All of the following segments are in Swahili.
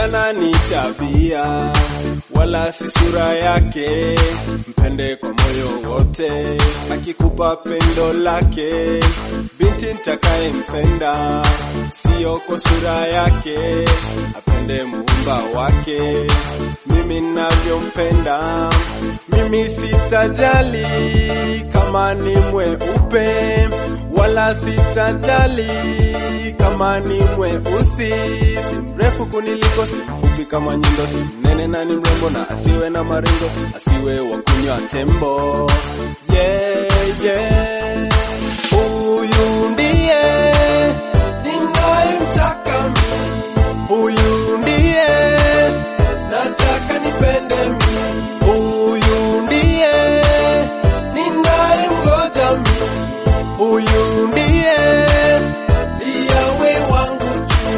Kupendana ni tabia, wala si sura yake. Mpende kwa moyo wote, akikupa pendo lake. Binti nitakayempenda, sio kwa sura yake, apende muumba wake. Mimi navyompenda, mimi sitajali kama ni mweupe, wala sitajali kama ni mweusi, si mrefu kuniliko, si mfupi kama nyundo, si mnene na ni mrembo, na asiwe na maringo, asiwe wa kunywa tembo. Yeah, yeah. Huyu ndiye ninayemtaka mimi, huyu ndiye nataka nipende mimi, huyu ndiye ninayemgoja mimi, huyu ndiye yawe wangu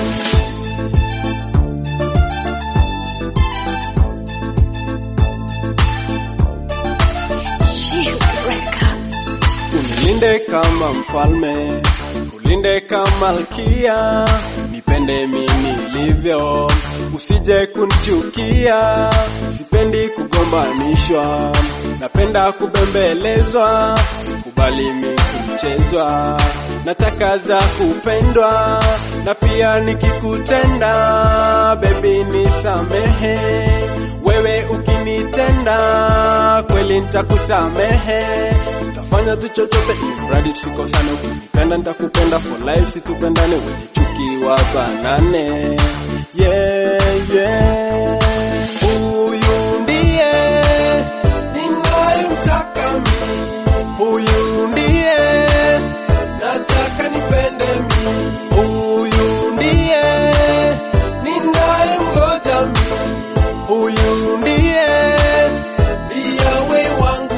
Shield Records. Unilinde kama mfalme, ulinde kama malkia, nipende mimi nilivyo, usije kunichukia. Sipendi kugombanishwa, napenda kubembelezwa, sikubali mimi kuchezwa. Nataka za kupendwa, na pia nikikutenda, baby nisamehe wewe ukinitenda kweli nitakusamehe, utafanya tu chochote ili mradi tusikosane. Ukinipenda nitakupenda for life, situpendane wenye chuki wa banane. Yeah, yeah. Huyu ndiye ninayemtaka mimi, huyu ndiye nataka nipende mimi, huyu ndiye ninayemgoja mimi huyu ndiye yawe wangu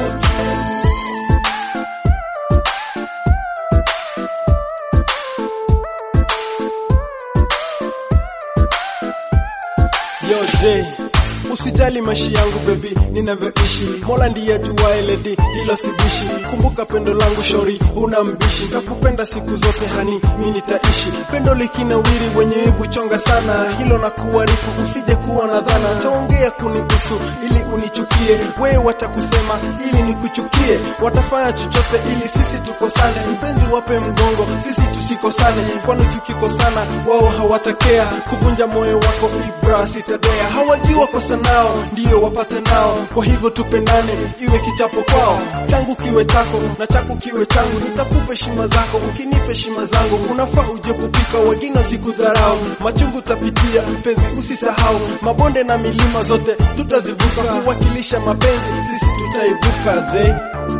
yoje Usijali maisha yangu baby, ninavyoishi. Mola ndiye ajuaye lady, hilo sibishi. Kumbuka pendo langu shori, una mbishi. Nakupenda siku zote hani, mimi nitaishi. Pendo likinawiri, wenye wivu chonga sana, hilo na kuarifu, usije kuwa na dhana. Taongea kunihusu ili unichukie, wewe watakusema ili nikuchukie, watafanya chochote ili sisi tukosane. Mpenzi wape mgongo, sisi tusikosane, kwani tukikosana wao hawatakea kuvunja moyo wako. Ibra sitadea, hawajui kosa nao ndio wapate nao. Kwa hivyo tupendane, iwe kichapo kwao, changu kiwe chako na chako kiwe changu. Nitakupa heshima zako, ukinipa heshima zangu. Unafaa uje kupika, wengine sikudharau. Machungu tapitia, mpenzi usisahau. Mabonde na milima zote tutazivuka, kuwakilisha mapenzi, sisi tutaibuka. Je,